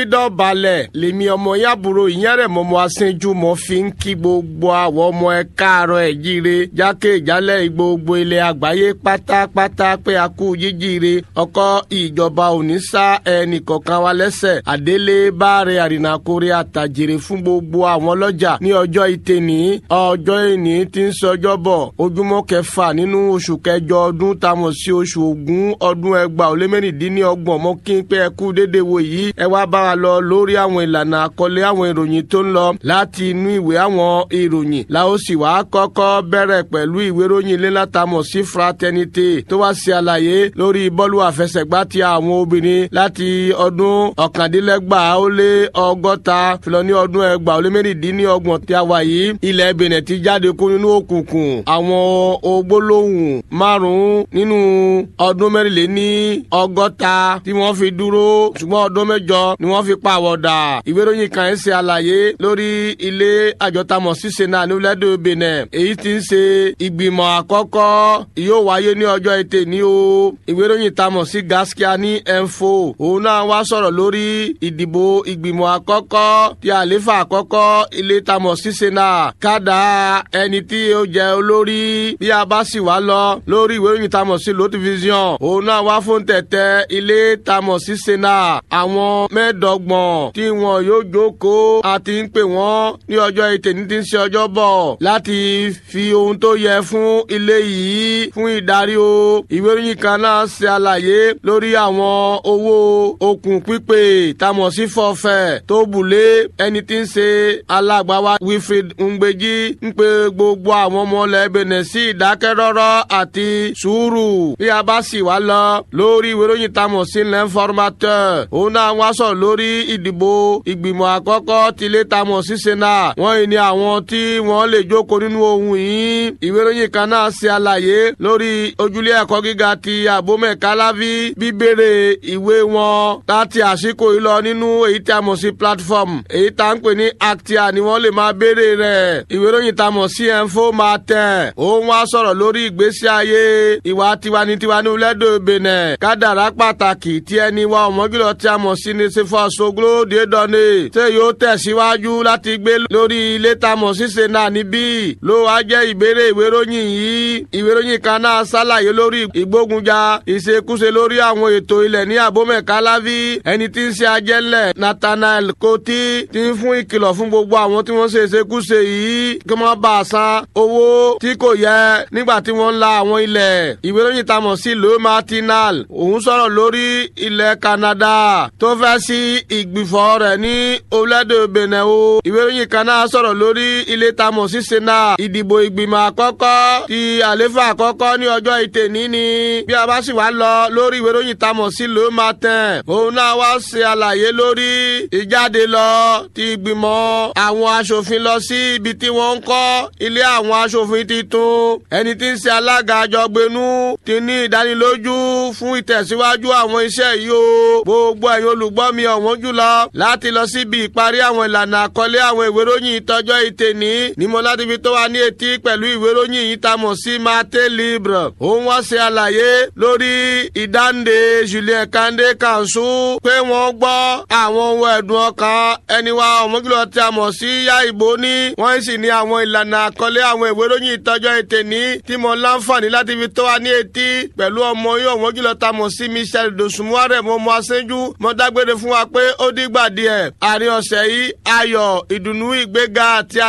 dọ̀balẹ̀ lèmi ọmọ yàbúrò ìyẹn rẹ̀ mọ́mọ́ aṣẹ́jú mọ́ fi ń kí gbogbo àwọn ọmọ ẹ káàárọ̀ ẹ̀ jíire jákèjálẹ̀ gbogbo ilẹ̀ àgbáyé pátápátá pé a kú jíjíire ọkọ ìjọba òní sá ẹnì kọ̀ọ̀kan wa lẹ́sẹ̀ àdélé báre àrìnàkórè àtàjèrè fún gbogbo àwọn ọlọ́jà ní ọjọ́ ìtẹ̀ní ọjọ́ ìní tí ń sọjọ́ bọ̀ ojúmọ́ kẹfà nínú oṣù kẹjọ ọdún tamọ̀ sí oṣù ògún ọdún ẹgbàá ó lé mẹ́rìndínlọ́gbọ̀n mọ́ kí n pé ẹ kú déédéé wo yìí ẹ wá bá wa lọ lórí àwọn ìlànà àkọlé àwọn ìròyìn tó ń lọ láti inú ìwé àwọn ìròyìn la ó sì wá kọ́kọ́ bẹ̀rẹ̀ pẹ̀lú ìwé ìròyìn ilé látàmọ̀ sí fraternité tó wá sí àlàyé lórí bọ́ọ̀lù àfẹsẹ̀gbá ti àwọn obìnrin láti ọdún ọ̀kàndínlẹ́gbàá ó lé ọgọ́ta filọ ní ọdún ẹgbàá ó lé mẹ́rìndínlọ́gbọ̀n tí a wà yìí ilẹ̀ Benin ti jáde kó nínú òkùnkùn àwọn ògbólóhùn márùn-ún nínú ọdún mẹ́rìnléní ọgọ́ta tí wọ́n fi dúró ṣùgbọ́n ọdún mẹ́jọ ni wọ́n fi pàwọ̀dà ìwé ìròyìn kan ẹ̀ ṣe àlàyé lórí ilé àjọtamọ̀ ṣíṣe náà ní orílẹ̀-èdè Benin èyí tí ń ṣe ìgbìmọ̀ àkọ́kọ́ yóò wáyé ní ọjọ́ ètè ní o ìwé ìròyìn tamọ̀ sí Gaskia ní info òun náà wá sọ̀rọ̀ lórí ìdìbò ìgbìmọ̀ àkọ́kọ́ ti àléfà àkọ́kọ́ ilé tamọ̀ ṣíṣe náà kádà ẹni tí ó jẹ́ olórí bí a bá sì wá lọ lórí ìwé ìròyìn tamọ̀ sí lotivision òun náà wá fún tẹ̀tẹ̀ ilé tamọ̀ ṣíṣe náà àwọn mẹ́ẹ̀ẹ́dọ́gbọ̀n tí wọn yóò jókòó àti ń pè wọ́n ní ọjọ́ ètè ní ti ń ṣe ọjọ́ bọ̀ láti fi ohun tó yẹ fún ilé yìí fún ìdarí o ìwé ìròyìn kan náà ṣe àlàyé lórí àwọn owó okùn pípé tamọ̀ sí fọ́fẹ́ tó bùlé ẹni tí ń ṣe alágbàwá Wilfred Ngbeji ń pe gbogbo àwọn ọmọ ilẹ̀ Benin sí ìdákẹ́rọ́rọ́ àti sùúrù bí a bá sì wá lọ lórí ìwé ìròyìn tamọ̀ sí l'informateur òun náà wá sọ̀rọ̀ lórí ìdìbò ìgbìmọ̀ àkọ́kọ́ tilé tamọ̀ sí Senate wọ́n yìí ni àwọn tí wọ́n lè jókòó nínú ohun yìí ìwé ìròyìn kan náà ṣe àlàyé lórí ojúlé ẹ̀kọ́ gíga ti Abomey Calavi bíbèrè ìwé wọn láti àsìkò yìí lọ nínú èyí tí a mọ̀ sí platform èyí tá ń pè ní actia ni wọ́n lè máa béèrè rẹ̀ ìwé ìròyìn tá a mọ̀ sí info máa tẹ̀ òun wá sọ̀rọ̀ lórí ìgbésí ayé ìwà tiwanitiwa ní lẹ́dọ̀ Benin kádàrá pàtàkì tí ẹni wa ọ̀mọ́gìlọ̀ tí a mọ̀ sí ní sefa soglo dédọ́nè ṣé yóò tẹ̀síwájú láti gbé lórí ilé tá a mọ̀ sí Senate níbí ló wá jẹ́ ìbéèrè ìwé ìròyìn yìí ìwé ìròyìn kan náà ṣàlàyé lórí ìgbógunjà ìṣekúṣe lórí àwọn ètò ilẹ̀ ní Abomey Calavi ẹni tí ń ṣe ajẹ́lẹ̀ Nathaniel Koti ti ń fún ìkìlọ̀ fún gbogbo àwọn tí wọ́n ṣe ìṣekúṣe yìí kí wọ́n bá a san owó tí kò yẹ nígbà tí wọ́n ń la àwọn ilẹ̀ ìwé ìròyìn tá a mọ̀ sí lo martinal òun sọ̀rọ̀ lórí ilẹ̀ Canada tó fẹ́ sí ìgbìfọ̀ rẹ̀ ní orílẹ̀-èdè Benin o ìwé ìròyìn kan náà sọ̀rọ̀ lórí ilé tá a mọ̀ sí Senate ìdìbò ìgbìmọ̀ àkọ́kọ́ ti àléfà àkọ́kọ́ ní ọjọ́ ìtẹ̀ní ni bí a bá sì wá lọ lórí ìwé ìròyìn tá a mọ̀ sí le matin òun náà wá ṣe àlàyé lórí ìjáde lọ ti ìgbìmọ̀ àwọn aṣòfin lọ sí ibi tí wọ́n ń kọ́ ilé àwọn aṣòfin titun ẹni tí ń ṣe alága àjọgbénú ti ní ìdánilójú fún ìtẹ̀síwájú àwọn iṣẹ́ yìí o gbogbo ẹ̀yin olùgbọ́ mi ọ̀wọ́n jùlọ láti lọ síbi ìparí àwọn ìlànà àkọlé àwọn ìwé ìròyìn ìtọ́jọ́ ìtẹ̀ní ní mo láti fi tó wa ní etí pẹ̀lú ìwé ìròyìn yìí tá a mọ̀ sí Mate Libre òun wọ́n ṣe àlàyé lórí ìdáǹdè Julien Kande Kansu pé wọ́n gbọ́ àwọn ohun ẹ̀dùn ọkàn ẹni wa ọ̀mọ́gìlọ̀ tí a mọ̀ sí yá ìbò ní wọ́n sì ní àwọn ìlànà àkọlé àwọn ìwé ìròyìn ìtọ́jọ́ ìtẹ̀ní tí mo láǹfààní láti fi tó wa ní etí pẹ̀lú ọmọ yóò ọ̀mọ́gìlọ̀ tá a mọ̀ sí Michel Dosumuare mo mọ aṣẹ́jú mo dágbére fún wa pé ó dìgbà díẹ̀ àárín ọ̀sẹ̀ yìí ayọ̀ ìdùnnú ìgbéga àti